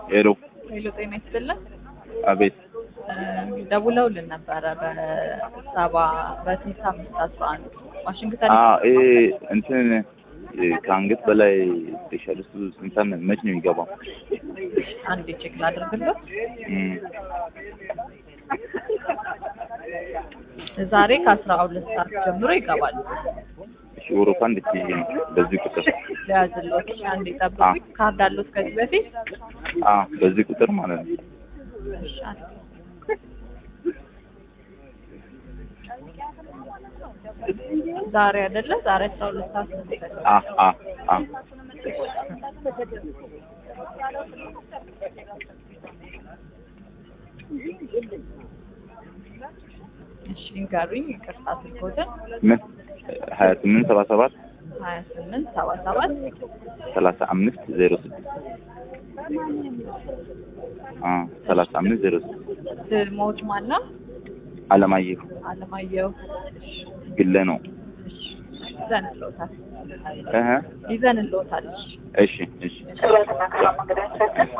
ሄሎ ሄሎ ጤና ይስጥልን። አቤት እ ደውለውልን ነበረ በሰባ በስልሳ አምስት አስራ አንድ ዋሽንግተን አ ይሄ እንትን እ ከአንገት በላይ ስፔሻሊስቱ ስንተን መች ነው የሚገባው? አንዴ ቼክ ላድርግልህ። እም፣ ዛሬ ከአስራ ሁለት ሰዓት ጀምሮ ይገባሉ። እሺ ወሮፋ እንድትይዥ ነው በዚህ ቁጥር ለያዝሎት አንዴ ጠብቁኝ። ካርድ አሉት ከዚህ በፊት አ በዚህ ቁጥር ማለት ነው። እሺ፣ አንዴ። ዛሬ አይደለ? ዛሬ አስራ ሁለት ሰዓት ነው የሚገባው። አ አ አ እሺ ንገሩኝ። ይቅርታ ስልኮትን ምን ሀያ ስምንት ሰባ ሰባት ሀያ ስምንት ሰባ ሰባት ሰላሳ አምስት ዜሮ ስድስት አ ሰላሳ አምስት ዜሮ ስድስት ስሞት ማን ነው? አለማየሁ አለማየሁ። ግለ ነው። እሺ ይዘንልዎታል እህ ይዘንልዎታል። እሺ እሺ